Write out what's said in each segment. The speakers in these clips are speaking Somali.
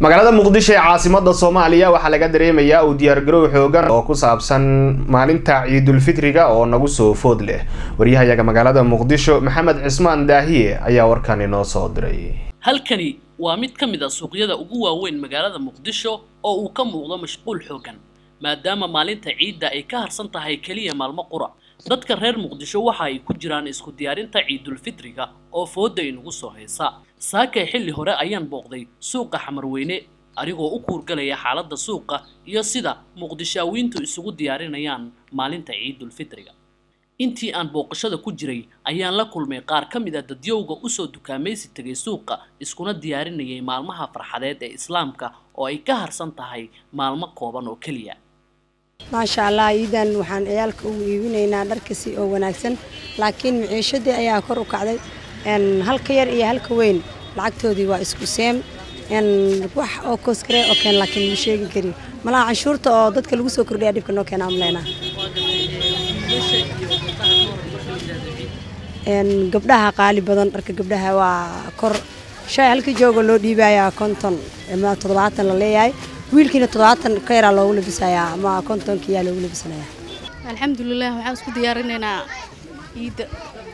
magaalada muqdisho ee caasimada soomaaliya waxaa laga dareemayaa uu diyaargarow xoogan oo ku saabsan maalinta ciidulfitriga oo nagu soo food leh waryahayaga magaalada muqdisho maxamed cismaan daahiye ayaa warkan inoo soo diray halkani waa mid ka mid a suuqyada ugu waaweyn magaalada muqdisho oo uu ka muuqdo mashquul xoogan maadaama maalinta ciidda ay ka harsan tahay keliya maalmo qura dadka reer muqdisho waxa ay ku jiraan isku diyaarinta ciidulfitriga oo fooda inagu soo haysa saakay xilli hore ayaan booqday suuqa xamarweyne anigoo u kuurgalaya xaaladda suuqa iyo sida muqdishaawiintu isugu diyaarinayaan maalinta ciidulfitriga intii aan booqashada ku jiray ayaan la kulmay qaar ka mid a dadyowga usoo dukaamaysi tegay suuqa iskuna diyaarinayay maalmaha farxadeed ee islaamka oo ay ka harsan tahay maalmo kooban oo keliya maasha allah iidan waxaan ciyaalka ugu iibinaynaa dharkasi oo wanaagsan laakiin maciishadii ayaa kor u kacday halka yar iyo halka weyn lacagtoodii waa isku seem wax oo koskare oo keen laakiin ma sheegi kari malaha canshuurta oo dadka lagu soo kordhaya dhibka noo keena amleynaa gabdhaha qaali badan dharka gabdhaha waa kor shay halkii jooga loo dhiibayaa konton ama toddobaatan la leeyahay wiilkiina toddobaatan ka yaraa loogu labisayaa ama kontonkiyaa loogu labisanayaa alxamdulilah waxaan isku diyaarinaynaa ciidda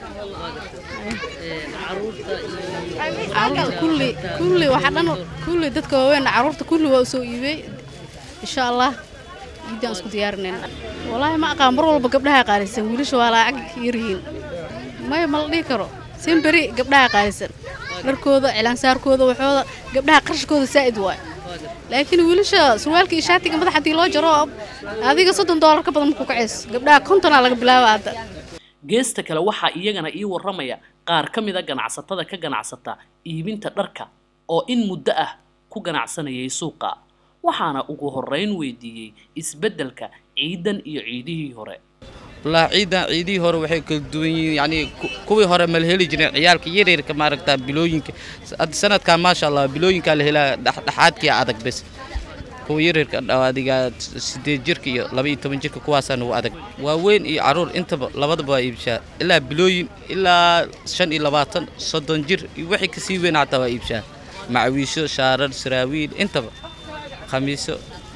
caruurta kulli kulli waxa dhan kulli dadka waaweyn caruurta kulli waa usoo iibey insha allah ciiddaan isku diyaarinaynaa wallaahi ma aqaan mar walba gabdhaha qaalisan wiilasha waa lacag yaryihiin maya ma la dhihi karo simberi gabdhaha qaalisan dharkooda cilaansaarkooda waxooda gabdhaha qarashkooda saa'id waay laakiin wiilasha surwaalka iyo shaatiga madax haddii loo jaro adiga soddon doolar ka badan maku kacays gabdhaha kontonaa laga bilaaba hadda geesta kale waxaa iyagana ii warramaya qaar ka mid a ganacsatada ka ganacsata iibinta dharka oo in muddo ah ku ganacsanayay suuqa waxaana ugu horrayn weydiiyey isbeddelka ciidan iyo ciidihii hore wallaahi ciidan ciidihii hore waxay kala duwan yihiin yacnii kuwii hore ma la heli jireen ciyaalka yaryarka maaragtaa bilooyinka sanadkan maasha allah bilooyinkaa la helaa dhexdhexaadkii adag bes kuwa yaryarka adiga sideed jirka iyo laba iyo toban jirka kuwaasaa nagu adag waaweyn iyo caruur intaba labadaba waa iibshaa ilaa bilooyin ilaa shan iyo labaatan soddon jir iyo wixii kasii weyn xataa waa iibshaa macawiisho shaarar saraawiil intaba khamiiso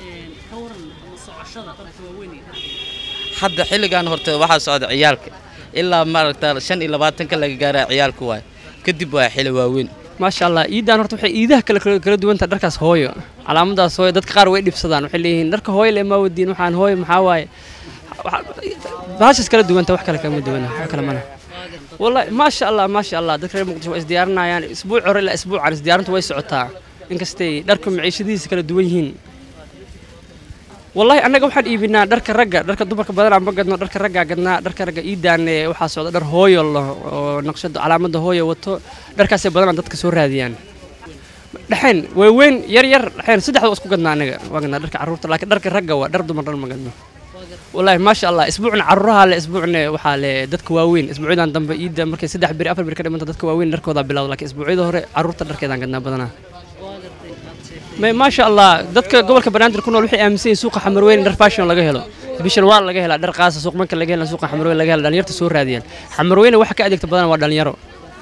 hadda xilligan horta waxaa socda ciyaalka ilaa maaragta shan iyo labaatanka laga gaaraa ciyaalka waay kadib waa xili waaweyn maasha allah iiddaan horta waxay iidaha kale kala duwantaha dharkaas hooyo calaamadaas hooyo dadka qaar way dhibsadaan waxay leeyihiin dharka hooyo le maa wadiin waxaan hooyo maxaa waaye baashaas kala duwanta wax kale kama duwana wax kale mana wallahi maasha allah maasha allah dadka reer muqdisho waa isdiyaarinayaan isbuuc hore ilaa isbuucan isdiyaarintu way socotaa inkastay dharka maciishadihiisa kala duwan yihiin wallahi annaga waxaan iibinaa dharka ragga dharka dumarka badanaa ma gadno dharka raggaa gadnaa dharka ragga iidaan waxaa socda dhar hooyo oo naqshada calaamada hooyo wato dharkaasay badanaa dadka soo raadiyaan dhexeen waaweyn yar yar dhexeen saddexda waa isku gadnaa annaga waa gadnaa dharka carruurta laakiin dharka ragga waa dhar dumar dhan ma gadno wallahi maasha allah isbuucna carruuraha le isbuucna waxaa le dadka waaweyn isbuucyadan dambe iidda markay saddex beri afar beri ka dhimanta dadka waaweyn dharkoodaa bilowda laakiin isbuucyada hore carruurta dharkeedaan gadnaa badanaa maasha allah dadka gobolka banaadir ku nool waxay aaminsan yihin suuqa xamarweyn dhar fashion laga helo bishan waa laga helaa dhar qaasa suuq manka laga hela suuqa xamarweyn laga hela dhalinyarta soo raadiyaan xamarweyne waxa ka adeegta badan waa dhalinyaro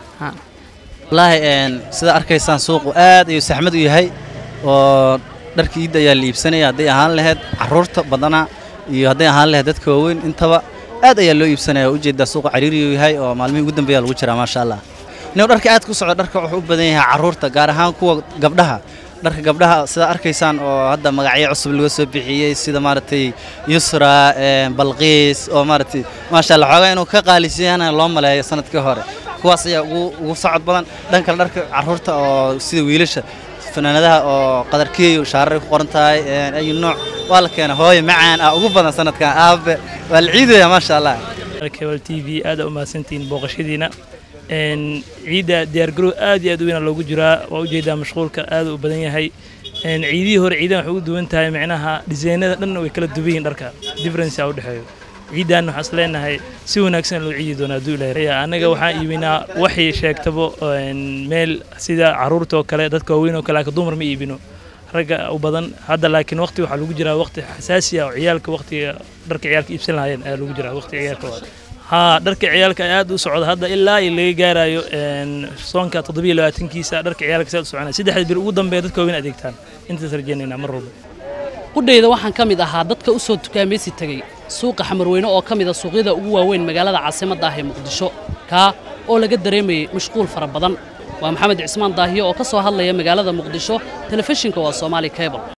wallaahi sida arkaysaan suuqu aad ayuu saxmad u yahay oo dharka iidda ayaa la iibsanaya hadday ahaan lahayd carruurta badanaa iyo hadday ahaan lahayd dadka waaweyn intaba aad ayaa loo iibsanaya oo ujeedaa suuqa cariiriyuu yahay oo maalmihii ugu dambeeya lagu jiraa maasha allah inuu dharka aad ku socdo dharka wuxuu u badan yahay carruurta gaar ahaan kuwa gabdhaha dharka gabdhaha sidaa arkaysaan oo hadda magacyo cusub laga soo bixiyey sida maaragtay yusra balqiis oo maaragtay maasha allah xoogaa inuu ka qaalisiyana loo maleeyo sanadkii hore kuwaas ayaa ugu ugu socod badan dhan kale dharka carruurta oo sida wiilasha fanaanadaha oo qadarkeeyo shaarar ku qoran tahay ayu nooc waa la keena hooyo macaan ah ugu badan sanadkan aabe waa la ciidaya maasha allah kebal t v aad u mahadsantihiin booqashadiina ciidda diyaargarow aad iyo aad u weyna loogu jiraa waa ujeedaa mashquulka aad u badan yahay ciidihii hore ciidan waxay ugu duwan tahay micnaha dhisaynada dhan way kala duwan yihiin dharka differencea u dhexeeyo ciidan waxaan is leenahay si wanaagsan loo ciidi doonaa hadduu ilaahay annaga waxaan iibinaa waxay sheegtaba meel sida carruurta oo kale dadka waaweyn oo kale laakiin dumar ma iibino ragga u badan hadda laakiin waqti waxaa lagu jiraa waqti xasaasi ah oo ciyaalka waqtiga dharka ciyaalka iibsan lahaayeen ayaa lagu jiraa waqti ciyaalka waa haa dharka ciyaalka aad u socda hadda ilaa iyo laga gaarayo soonka toddobiyo labaatankiisa dharka ciyaalka saad u soconaya saddexda bir ugu dambeeya dadka waaweyn adeegtaan intaas rajaynaynaa mar walba qudhayda waxaan ka mid ahaa dadka u soo tukaamaysi tegey suuqa xamarweyne oo ka mid a suuqyada ugu waaweyn magaalada caasimadda ah ee muqdisho kaa oo laga dareemayey mashquul fara badan waa maxamed cismaan daahiye oo ka soo hadlaya magaalada muqdisho telefishinka waa soomaali cable